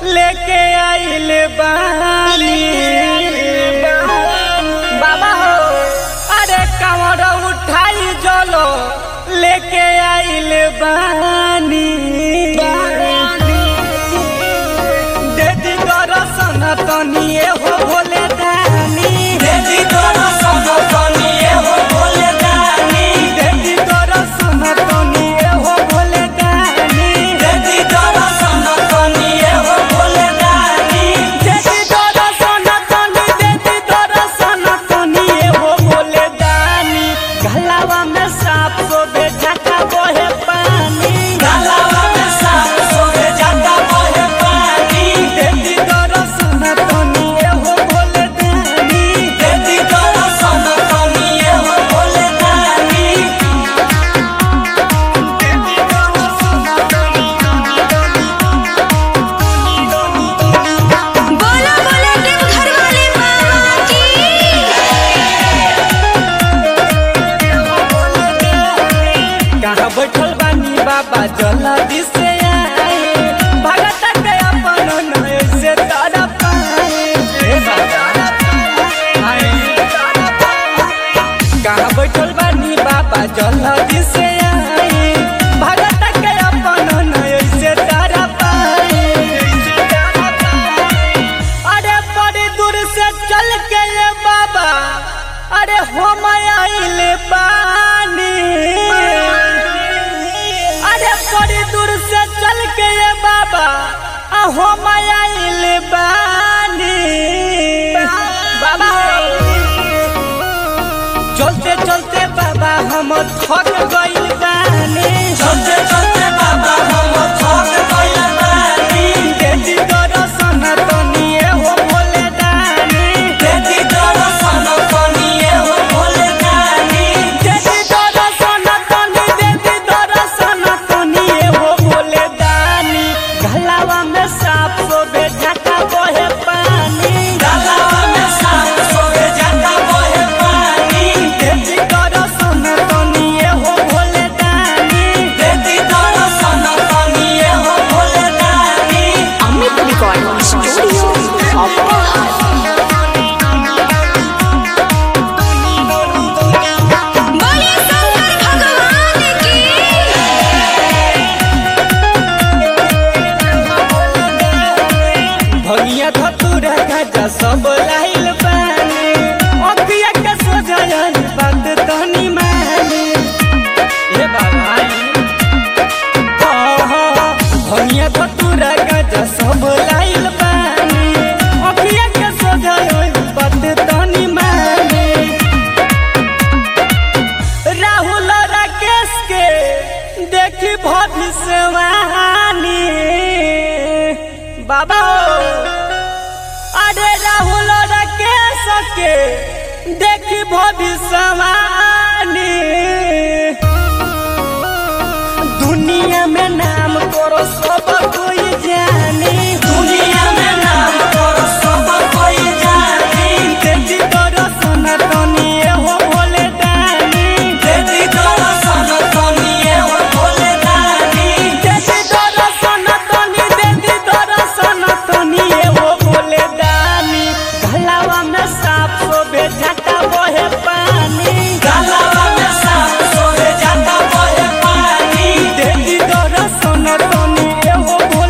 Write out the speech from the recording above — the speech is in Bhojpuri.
लेके आइल बानी बाबा हो अरे कमर उठाई जलो लेके आइल बानी देदी दर्शन तनिए हो भोले दानी देदी दर्शन तनिए हो भोले दानी देदी दर्शन तनिए हो भोले दानी देदी दर्शन तनिए हो भोले दानी देदी दर्शन तनी देदी दर्शन तनिए हो भोले दानी गलावा में सांप को बेटा बोहे पानी गलावा में सांप सोए जाता बहे पानी देदी दर्शन तनिए हो भोले दानी देदी दर्शन तनिए हो भोले दानी बोला बोला टिप घर वाले मामा की कहाँ बैठल बानी बाबा जल्दी से आए भगत के अपन नए से तारा पाए हे बाबा आए। कहाँ बैठल बानी बाबा जल्दी से आए भगत के अपन नए से तारा पाए अरे बड़ी दूर से चल के ये बाबा अरे हम आइल पानी अरे बड़ी दूर से चल के ये बाबा आ हम आइल बानी बाबा चलते चलते बाबा हम थक गइल बानी चलते चलते बाबा हम थक गइल बानी देदी दर्शन तनिए हो भोले दानी देदी दर्शन तनिए हो भोले दानी देदी दर्शन तनी देदी दर्शन तनिए हो भोले दानी गलावा में सांप को बेटा बहे पानी गलावा में सांप सोए जाता बहे पानी देदी दर्शन तनिए हो भोले दानी देदी दर्शन तनिए हो भोले दानी अमित रिकॉर्डिंग स्टूडियो बोले शंकर भगवान की भगिया धतुरा गाजा सब लाइल बानी अखिया के सोझायल बात तनी मानी हे बाबा भगिया धतुरा गाजा सब लाइल बानी अखिया के सोझायल बात तनी मानी राहुल राकेश के देखी भविष्यवाणी बाबा हो। अरे राहुल राकेश के देखी भविष्यवाणी दुनिया में नाम करो सब कोई जानी दुनिया में नाम करो सब कोई जानी देदी दर्शन तनिए हो भोले दानी देदी दर्शन तनिए हो भोले दानी देदी दर्शन तनी देदी दर्शन तनिए हो भोले दानी गलावा में सांप को बेटा बहे पानी गलावा में सांप सोए जाता बहे पानी देदी दर्शन तनिए हो